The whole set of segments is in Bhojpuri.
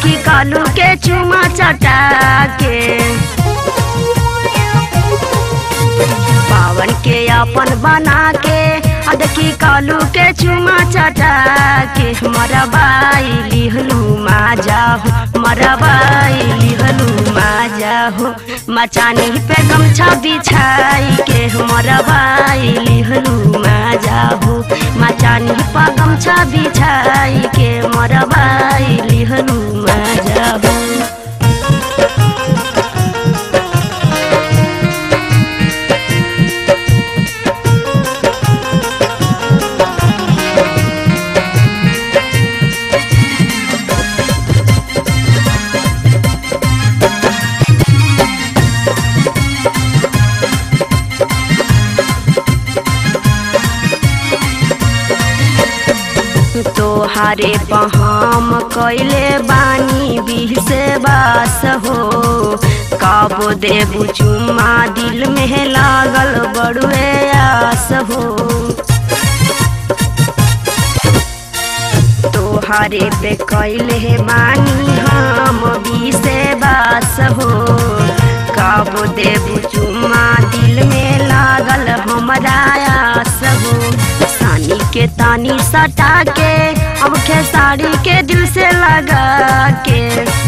देखी कालू के चुमा चटा के पावन के अपन बना के आ देखी कालू के चुमा चटा के मरबाई लिहलू मा जाहू मरबाई लिहलू मा जाहू मचानी पे गमछा बिछाई के मरबाई लिहलू मा जाहू मचानी पे गमछा बिछाई के मरबाई लिहलू मा जाहू तोहारे पहाम कैले बानी बिहसे बास हो काबो देबू चुम्मा दिल में लागल बड़ुए आस हो तोहारे पे कैले बानी हम बिसे बास हो काबो देबू चुम्मा दिल में लागल हमरा आस हो सानी के तानी सटा के अब खेसारी के दिल से लगा के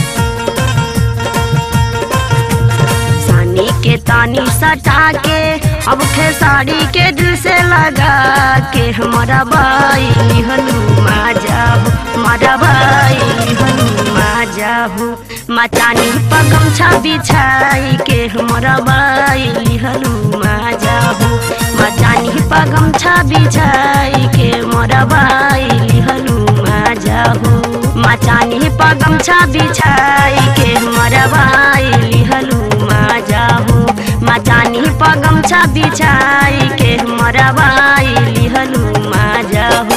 सानी के तानी सटा के अब खेसारी के दिल से लगा के हमारा बाई लिहलू मा जाहू हमारा बाई लिहलू मा जाहू मचानी पगमछा बिछाई के हमारा बाई लिहलू मा जाहू मचानी पगमछा बिछाई के मोरा बाई लिहलू मा जाहू मचानी पगमछा बिछाई के मोरा बाई लिहलू मा जाहू मचानी पगमछा बिछाई के मोरा बाई लिहलू मा जाहू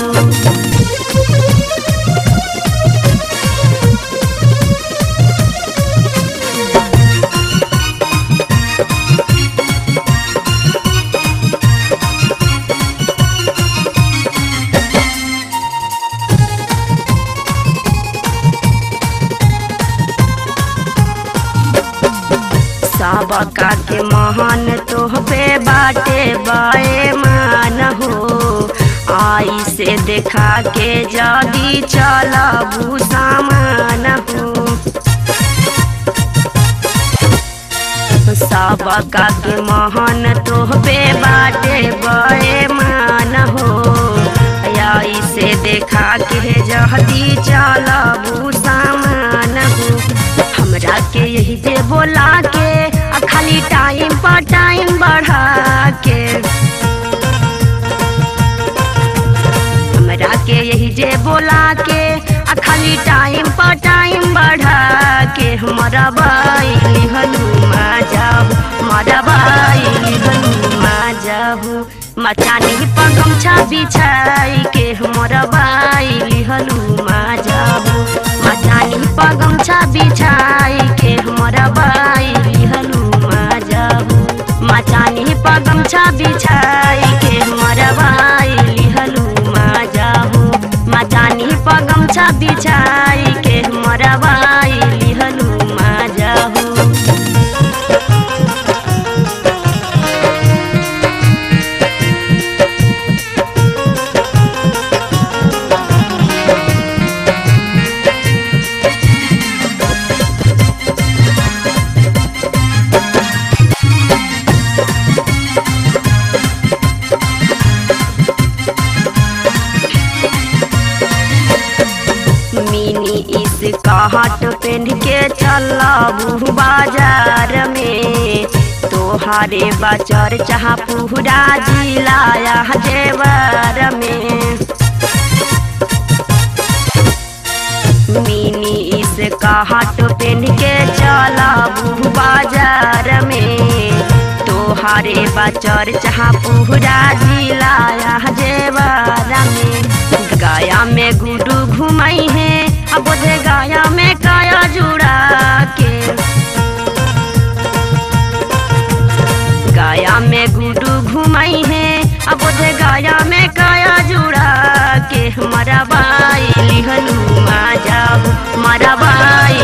सबका के महान तोहबे बाटे बाए मान हो आई से देखा के जदी चलबू सामान हो सबका के महान तोहबे बाटे बाए मान हो आई से देखा के जदी चलबू सामान हो हमरा के यही जे बोला के आ खाली टाइम पर टाइम बढ़ा के हमरा के यही जे बोला के आ खाली टाइम पर टाइम बढ़ा के हमारा बाई लिहलू मा जाहू हमारा बाई लिहलू मा जाहू मचानी पर गमछा बिछाई के हमारा बाई लिहलू मा जाहू मचानी पर गमछा बिछाई के हमारा बाई लिहलू मा जाहू मचानी पर गमछा बिछाई के हमारा बाई लिहलू मा जाहू मचानी पर गमछा बिछाई के हमारा बाई लिहलू मा जाहू मिनी इस कहट पेन के चलबू बाजार में तोहारे बचर चाह पूरा जिलाया जेवर में मिनी इस कहट पेन के चलबू बाजार में तोहारे बचर चाह पूरा जिलाया जेवर में गाया में गुडू घुमाई है अब बोधे गाया में काया जुड़ा के गाया में गुडू घुमाई है अब बोधे गाया में काया जुड़ा के हमारा बाई लिहलू मा जाहू हमारा बाई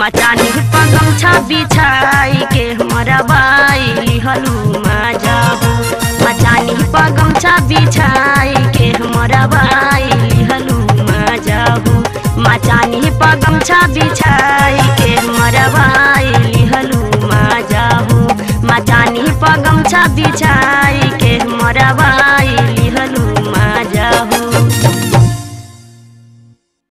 मचानी पगमछा बिछाई के हमारा बाई लिहलू माजा हो मचानी पगमछा बिछाई के हमारा बाई लिहलू माजा हो मचानी पगमछा बिछाई के हमारा बाई लिहलू माजा हो मचानी पगमछा बिछाई के हमारा